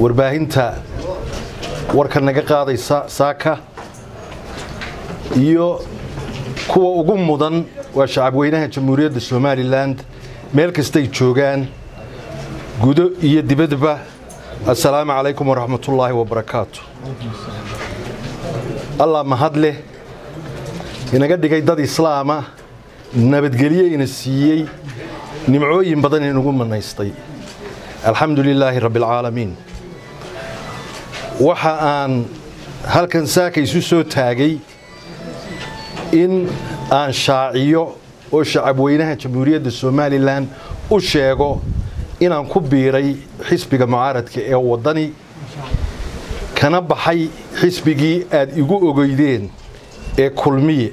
warbaahinta warka naga qaadaysa saaka iyo kuwa ugu mudan waa shacabweynaha jamhuuriyadda somalilan meel kastay joogaan gudo iyo dibadba assalaamu calaykum waraxmatullaahi wabarakaatu allah mahad leh inaga dhigay dad islaama nabadgelyo ina siiyey nimcooyin badan inagu manaystay alxamdu lilaahi rabbialcaalamiin waxa aan halkan saaka isu soo taagay in aan shaaciyo oo shacabweynaha jamhuuriyadda somalilan u sheego inaan ku biiray xisbiga mucaaradka ee waddani kana baxay xisbigii aad igu ogeydeen ee kulmiye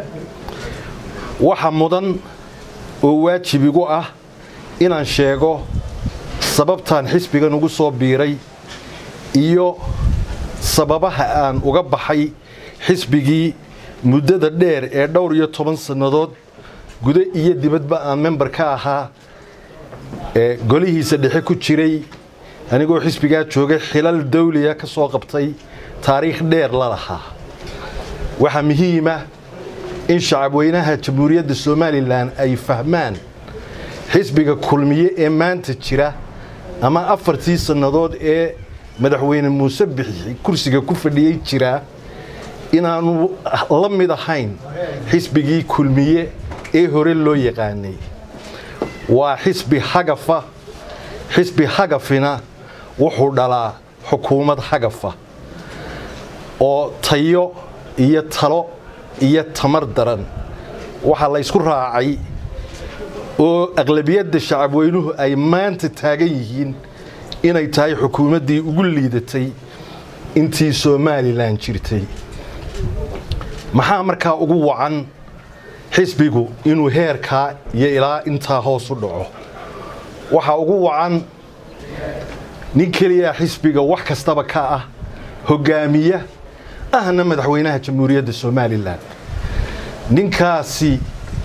waxa mudan oo waajib igu ah inaan sheego sababtaan xisbigan ugu soo biiray iyo sababaha aan uga baxay xisbigii muddada dheer ee dhowr iyo toban sannadood gudo iyo dibadba aan member ka ahaa ee golihiisa dhexe ku jiray anigoo xisbigaa joogay xilal dawliya ka soo qabtay taariikh dheer la lahaa waxaa muhiima in shacabweynaha jamhuuriyadda somalilan ay fahmaan xisbiga kulmiye ee maanta jira ama afartii sannadood ee madaxweyne muuse bixi kursiga ku fadhiyey jiraa inaanu la mid ahayn xisbigii kulmiye ee hore loo yaqaanay waa xisbi hagafa xisbi hagafina wuxuu dhalaa xukuumad hagafa oo tayo iyo talo iyo tamar daran waxaa la ysku raacay oo aqlabiyadda shacabweynuhu ay maanta taagan yihiin inay tahay xukuumaddii ugu liidatay intii somalilan jirtay maxaa markaa ugu wacan xisbigu inuu heerkaa iyo ilaa intaa hoos u dhaco waxaa ugu wacan nin keliyaa xisbiga wax kastaba ka ah hoggaamiya ahna madaxweynaha jamhuuriyadda somalilan ninkaasi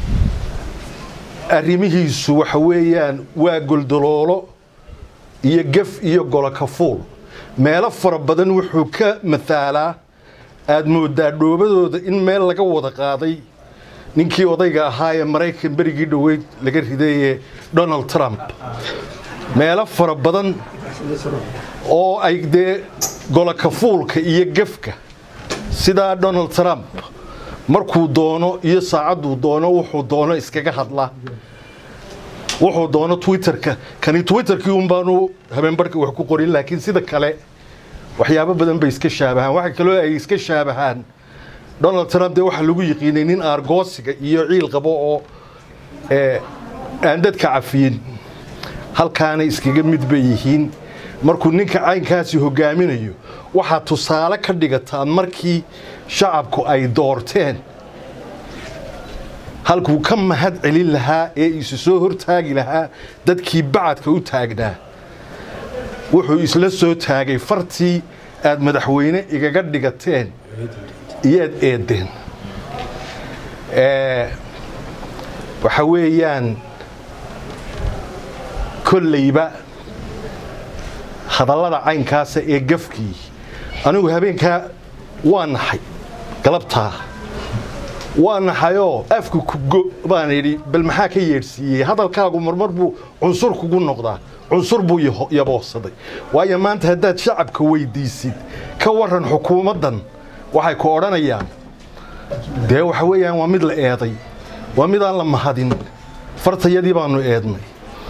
arrimihiisu waxa weeyaan waa goldoloolo iyo gef iyo golokafuul meelo fara badan wuxuu ka mataalaa aad mooddaa dhoobadooda in meel laga wada qaaday ninkii odayga ahaa ee maraykan berigii dhoweyd laga ridaye donald trump meelo fara badan oo ay dee golokafuulka iyo gefka sidaa donald trump markuu doono iyo saacadduu doono wuxuu doono iskaga hadla wuxuu doono twitterka kani twitterkii un baanu habeenbarhka wax ku qorin laakiin sida kale waxyaabo badan bay iska shaabahaan waxa kaloo ay iska shaabahaan donald trump dee waxaa lagu yiqiinay nin aargoosiga iyo ciil qabo oo aan dadka cafiyin halkaana iskaga mid bay yihiin markuu ninka caynkaasi hogaaminayo waxaa tusaale ka dhigataan markii shacabku ay doorteen halkuu ka mahad celin lahaa ee isu soo hortaagi lahaa dadkii bacadka u taagnaa wuxuu isla soo taagay fartii aad madaxweyne igaga dhigateen iyoad eedeen waxa weeyaan kollayba hadallada caynkaasa ee gafkii anigu habeenkaa waa naxay galabtaa waa naxayoo afka kugo baan idhi bal maxaa ka yeedhsiiyey hadalkaagu marmar buu cunsur kugu noqdaa cunsur buu yaboorsaday waayo maanta haddaad shacabka weyddiisid ka waran xukuumaddan waxay ku odhanayaan dee waxa weeyaan waa mid la eeday waa midaan la mahadin fartayadii baannu eednay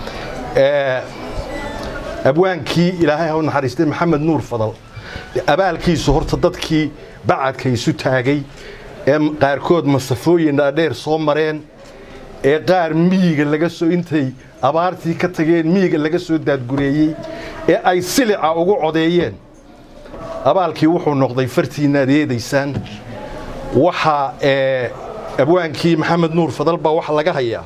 abwaankii ilaahay ha u naxariistay maxamed nuur fadal abaalkiisu horta dadkii bacadka isu taagay ee qaarkood masafooyin dhaadheer soo mareen ee qaar miyiga laga soo intay abaartii ka tageen miyiga laga soo daadgureeyey ee ay silica ugu codeeyeen abaalkii wuxuu noqday fartiinna ad eedaysaan waxaa abwaankii maxamed nuur fadal baa waxa laga hayaa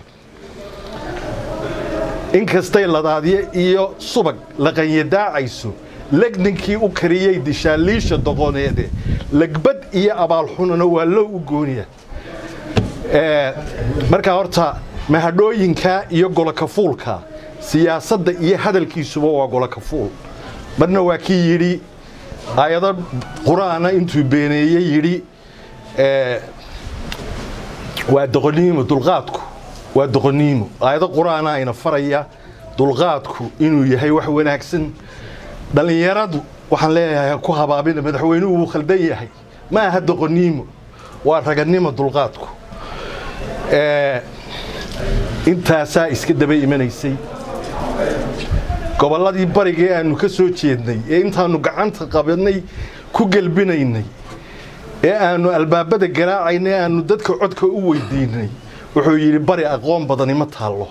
inkastay ladaadye iyo subag laqanyadaacayso legninkii u kariyey dishaaliisha doqoneede lagbad iyo abaalxunana waa loo u gooniya markaa horta mahadhooyinka iyo golokafuulka siyaasadda iyo hadalkiisuba waa golokafuul marna waa kii yidhi aayado qur-aana intuu beeneeyey yidhi waa doqoniimo dulqaadku waa doqoniimo aayado qur-aana ayna faraya dulqaadku inuu yahay wax wanaagsan dhallinyaradu waxaan leeyahay ku habaabina madaxweynuhu wuu khaldan yahay ma aha doqoniimo waa raganimo dulqaadku intaasaa iska daba imanaysay gobolladii bariga ee aannu ka soo jeednay ee intaannu gacanta qabadnay ku gelbinaynay ee aannu albaabada garaacaynay aannu dadka codka u weydiinay wuxuu yidhi bari aqoon badani ma taallo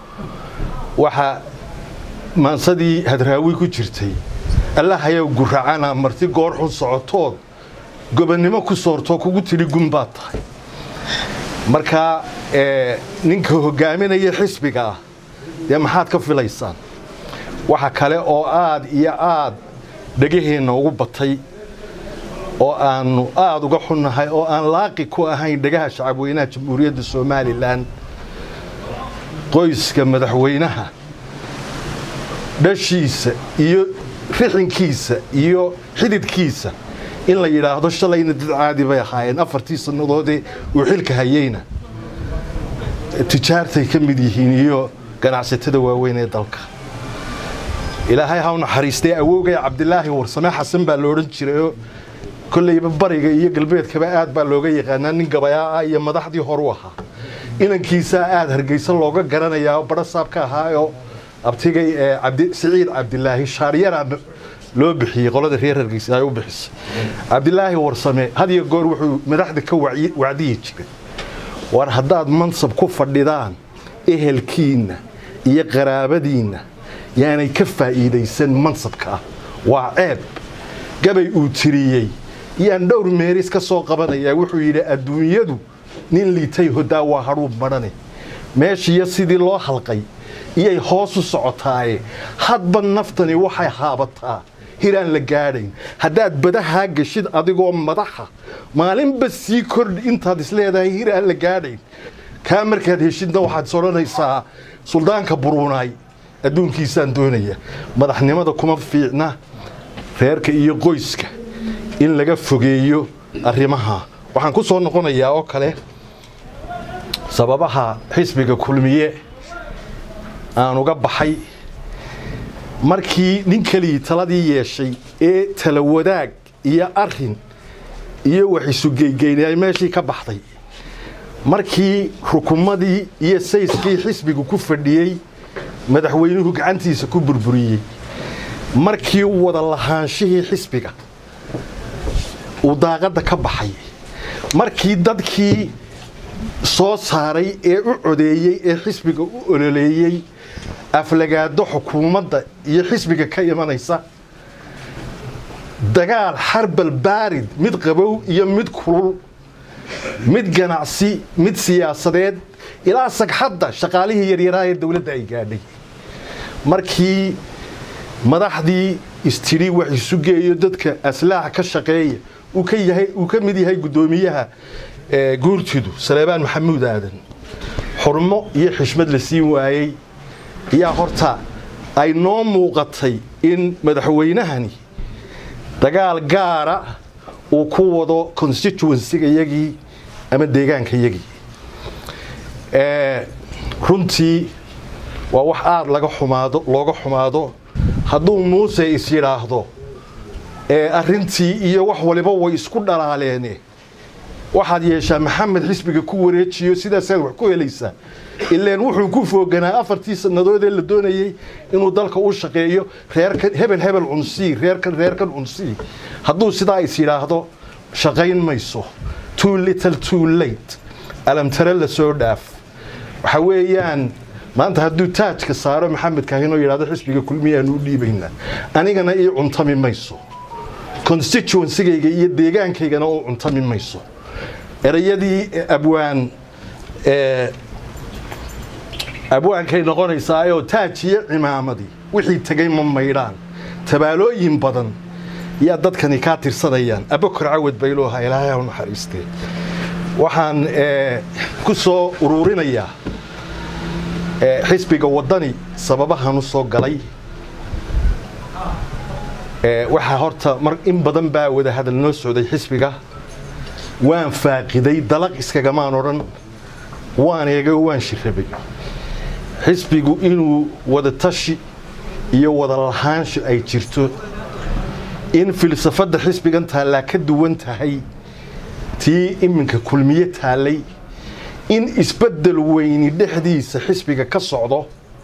waxaa maansadii hadraawi ku jirtay allahayow guracana marti goor xun socotood gobonnimo ku soortoo kugu tidhi gun baad tahay markaa ninka hoggaaminaya xisbiga ah dee maxaad ka filaysaan waxa kale oo aad iyo aad dhegaheenna ugu batay oo aannu aad uga xunnahay oo aan laaqi ku ahayn dhegaha shacabweynaha jamhuuriyadda somalilan qoyska madaxweynaha dhashiisa iyo rixinkiisa iyo xididkiisa in la yidhaahdo shalayna dad caadi bay ahaayeen afartii sannadoodee uu xilka hayeyna tijaartay ka mid yihiin iyo ganacsatada waaweyn ee dalka ilaahay ha u naxariistay awowgay cabdilaahi warsame xasan baa la odhan jirayoo kollayba bariga iyo galbeedkaba aad baa looga yaqaanaa nin gabayaa ah iyo madaxdii horu ahaa inankiisaa aad hargeysa looga garanayaa oo badho saab ka ahaayoo abtigay ee siciid cabdilaahi shaaryaraa loo bixiyey qolada reer hargeysa ay u bixisay cabdilaahi warsame had iyo goor wuxuu madaxda ka wacdiyi jiray war haddaad mansab ku fadhidaan ehelkiinna iyo qaraabadiinna yaanay ka faa'iidaysan mansabka ah waa ceeb gabay uu tiriyey yaan dhowr meeris ka soo qabanayaa wuxuu yidhi adduunyadu nin liitay hodaa waa hadhuub madhane meeshiiyo sidii loo halqay iyay hoos u socotaaye hadba naftani waxay haabataa hiraan la gaadhayn haddaad badahaa geshid adigoo madaxa maalinba sii kordhi intaad isleedahay hiraan la gaadhayn kaa markaad heshidna waxaad is odhanaysaa suldaanka buruunaay adduunkiisaan doonaya madaxnimada kuma fiicna reerka iyo qoyska in laga fogeeyo arrimaha waxaan ku soo noqonayaa oo kale sababaha xisbiga kulmiye aan uga baxay markii nin keligii taladii yeeshay ee tala wadaag iyo arin iyo wax isugeygeynay ay meeshii ka baxday markii rukumadii iyo sayskii xisbigu ku fadhiyey madaxweynuhu gacantiisa ku burburiyey markii wada lahaanshihii xisbiga uu daaqadda ka baxay markii dadkii soo saaray ee u codeeyey ee xisbiga u ololeeyey aflagaado xukuumadda iyo xisbiga ka imanaysa dagaal xarbal baarid mid qabow iyo mid kulul mid ganacsi mid siyaasadeed ilaa sagxadda shaqaalihii yaryaraa ee dowladda ay gaadhay markii madaxdii istidhi wax isu geeyo dadka aslaax ka shaqeeya uu ka mid yahay guddoomiyaha guurtidu saleebaan maxamuud aadan xurmo iyo xishmad la siin waayey ayaa horta ay noo muuqatay in madaxweynahani dagaal gaara uu ku wado constituensiga yagii ama deegaanka yagii runtii waa wax aada laga xumaado looga xumaado hadduu muuse is yidhaahdo arrintii iyo wax waliba way isku dhalaaleene waxaad yeeshaa maxamed xisbiga ku wareejiyo sidaasaad wax ku helaysaa ileen wuxuu ku fooganaa afartii sannadoodee la doonayey inuu dalka u shaqeeyo reerkan hebel hebel cunsii reerkan reerkan cunsii hadduu sidaa is yidhaahdo shaqayn mayso too little too late alamtare la soo dhaaf waxa weeyaan maanta hadduu taajka saaro maxamed kaahin oo yidhahdo xisbiga kulmiyaanu u dhiibaynaa anigana ii cuntami mayso constituencygayga iyo deegaankaygana u cuntami mayso erayadii abwaan abwaankay noqonaysaayoo taaj iyo cimaamadii wixii tegay ma maydhaan tabaalooyin badan yaa dadkani kaa tirsanayaan abakor cawad baylooha ilaahay u naxariistee waxaan ku soo uruurinayaa xisbiga waddani sababahan u soo galay waxaa horta mar in badan baa wada hadal noo socday xisbiga waan faaqiday dalaq iskagamaan odhan waan eegay oo waan shirrabay xisbigu inuu wada tashi iyo wada lahaansho ay jirto in filsafadda xisbigan taallaa ka duwan tahay tii iminka kulmiye taallay in isbeddel weyni dhexdiisa xisbiga ka socdo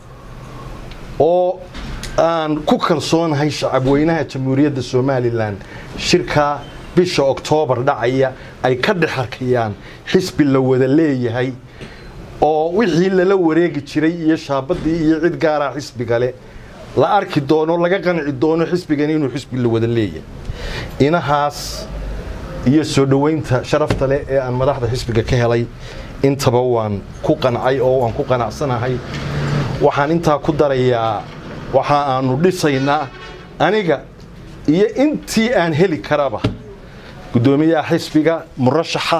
oo aan ku kalsoonahay shacabweynaha jamhuuriyadda somalilan shirkaa bisha oktoobar dhacaya ay ka dhex arkayaan xisbi la wada leeyahay oo wixii lala wareegi jiray iyo shaabadii iyo cid gaaraa xisbigale la arki doono laga qanci doono xisbigan inuu xisbi la wada leeyahay inahaas iyo soo dhoweynta sharafta leh ee aan madaxda xisbiga ka helay intaba waan ku qancay oo waan ku qanacsanahay waxaan intaa ku darayaa waxa aanu dhisaynaa aniga iyo intii aan heli karaba guddoomiyaha xisbiga murashaxa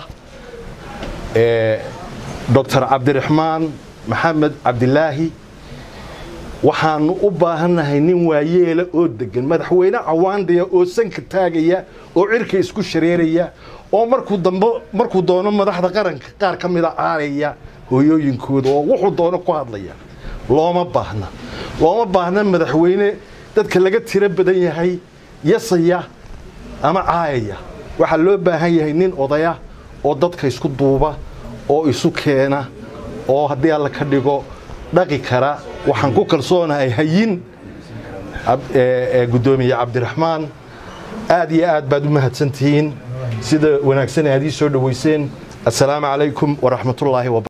doctor cabdiraxmaan maxamed cabdilaahi waxaanu u baahannahay nin waayeela oo degan madaxweyne cawaandaya oo sanka taagaya oo cirka isku shareeraya oo markuu dambe markuu doono madaxda qaranka qaar ka mida caaraya hooyooyinkooda oo wuxuu doono ku hadlaya looma baahna looma baahna madaxweyne dadka laga tiro badan yahay yasaya ama caayaya waxaa loo baahan yahay nin odaya oo dadka isku duuba oo isu keena oo haddii alla ka dhigo dhaqi kara waxaan ku kalsoonahay hayin guddoomiye cabdiraxmaan aad iyo aad baad u mahadsantihiin sida wanaagsan aad ii soo dhoweyseen assalaamu calaykum waraxmatullaahi wa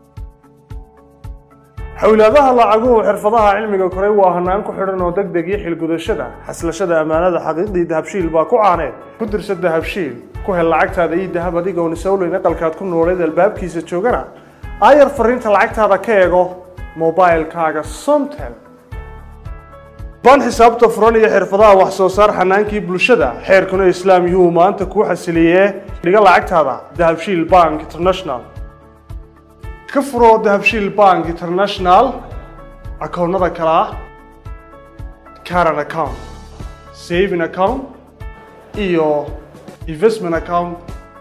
xowlaadaha lacaguhu xirfadaha cilmiga koray waa hanaan ku xidhan oo deg deg iyo xilgudashada xaslashada ammaanada xaqiiqdii dahabshiil baa ku caaneed ku dirsa dahabshiil ku hel lacagtaada ii dahab adigoon isowleyn aqalkaad ku nooleed albaabkiisa joogana aayar fariinta lacagtaada ka eego mobailkaaga somtel ban xisaabta furan iyo xirfadaha wax soo saar xanaankii bulshada xeerkuna islaam yuu maanta kuu xasiliyee dhiga lacagtaada dahabshiil bank international ka furo dahabshiil bank international akoonnada kale ah caran account saving account iyo investment account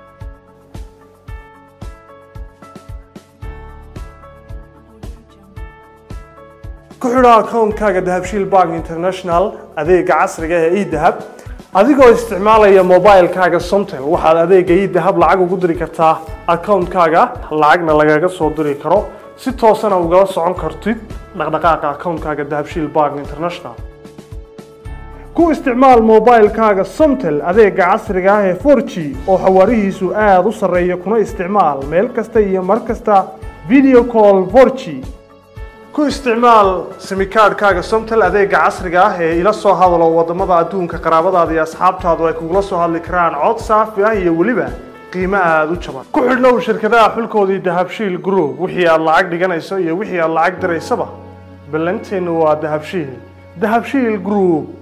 ku xidho akoonkaaga dahabshiil bank international adeega casriga ee edahab adigoo isticmaalaya mobilkaaga somtel waxaad adeega edahab lacag ugu diri kartaa akoonkaaga lacagna lagaga soo diri karo si toosana ugala socon kartid dhaqdhaqaaqa akoonkaaga dahabshiil bank international ku isticmaal mobilkaaga somtel adeega casriga ah ee 4g oo xawaarihiisu aada u sarreeya kuna isticmaal meel kasta iyo mar kasta video call 4g ku isticmaal simikaadhkaaga somtel adeega casriga ah ee ila soo hadalo wadamada adduunka qaraabadaada iyo asxaabtaadu ay kugula soo hadli karaan cod saafi ah iyo weliba qiimo aada u jaban ku xidhnow shirkadaha xulkoodii dahabshiil group wixii aad lacag dhiganayso iyo wixii aad lacag diraysaba ballanteennu waa dahabshiil dahabshiil group